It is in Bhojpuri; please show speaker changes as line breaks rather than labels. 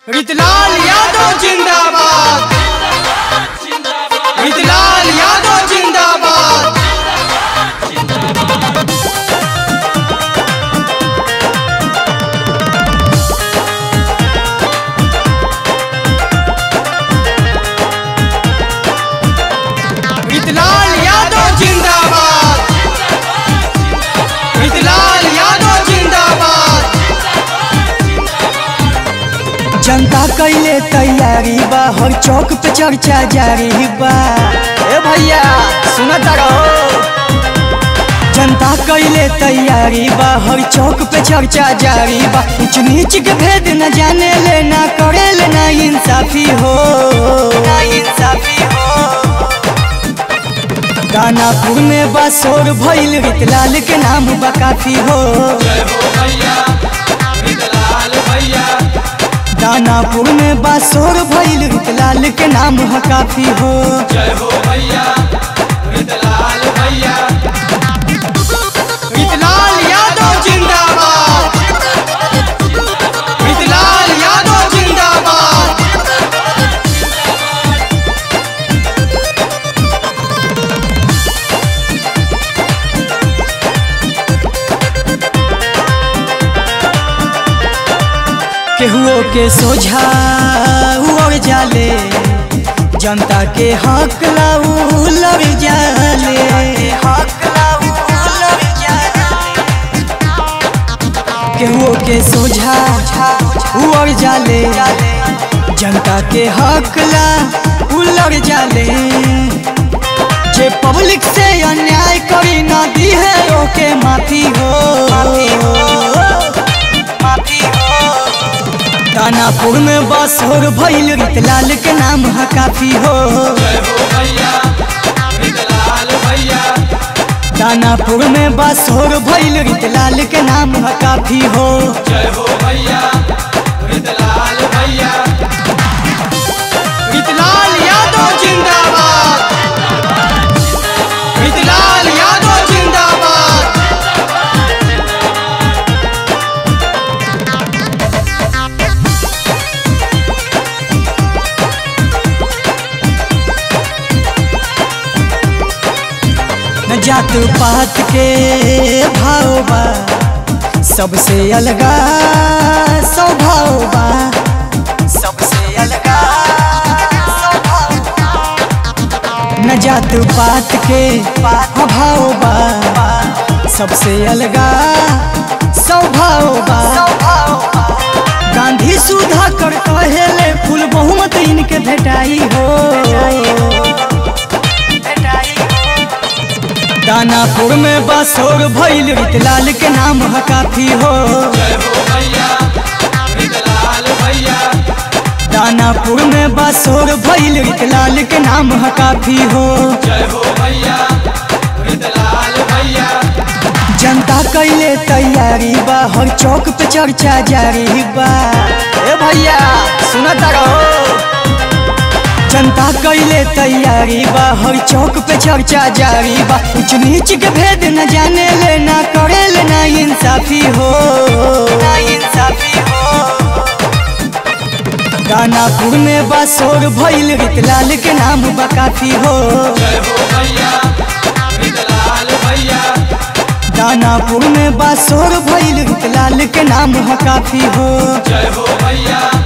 रितलाल यादव जिंदाबाद रितलाल यादव जिंदाबाद रितलाल यादव जिंदाबाद रितलाल यादव जिंदाबाद
जनता कैले तैयारी बा हर चौक पे चर्चा जारी बा
ए भैया सुनत रहो
जनता कैले तैयारी बा हर चौक पे चर्चा जारी बा ऊंच नीच के भेद न जाने ले ना करे ले ना इंसाफी हो ना इंसाफी हो दानापुर में बा शोर भइल रितलाल के नाम बा काफी हो दानापुर में बा शोर भइल रितलाल के नाम ह काफी हो
रितलाल यादव जिंदाबाद रितलाल यादव जिंदाबाद
केहुओ के सोझा उड़ जाले जनता के हक लाऊ लड़ जाले हक लाऊ लड़ जाले केहुओ के सोझा उड़ जाले जनता के हक ला उलड़ जाले जे पब्लिक से अन्याय करी ना दी है ओके माफी हो माफी हो दानापुर में बसोर भइल रितलाल के नाम ह काफी हो दानापुर में बसोर भइल रितलाल के नाम ह काफी हो
रितलाल यादव जिंदाबाद रितलाल यादव जिंदाबाद
न जात पात के भाव बा सबसे अलगा स्वभाव बा सबसे अलगा स्वभाव बा। न जात पात के अभाव बा सबसे अलगा स्वभाव बा गांधी सुधा कर कहेले फूल बहुमत इनके भेटाई हो दानापुर में बसोर भइल रितलाल के नाम ह काफी हो दानापुर में बसोर भइल रितलाल के नाम ह काफी हो जनता कैले तैयारी बा हर चौक पे चर्चा जारी बा
ए भैया सुनत रहो
जनता कैले तैयारी बा हर चौक पे चर्चा जारी बा ऊंच नीच के भेद न जाने ले ना करे ले ना इंसाफी हो ना इंसाफी हो दानापुर में बा शोर भइल रितलाल के नाम बा काफी हो दानापुर में बा शोर भइल रितलाल के नाम ह काफी हो
जय हो भैया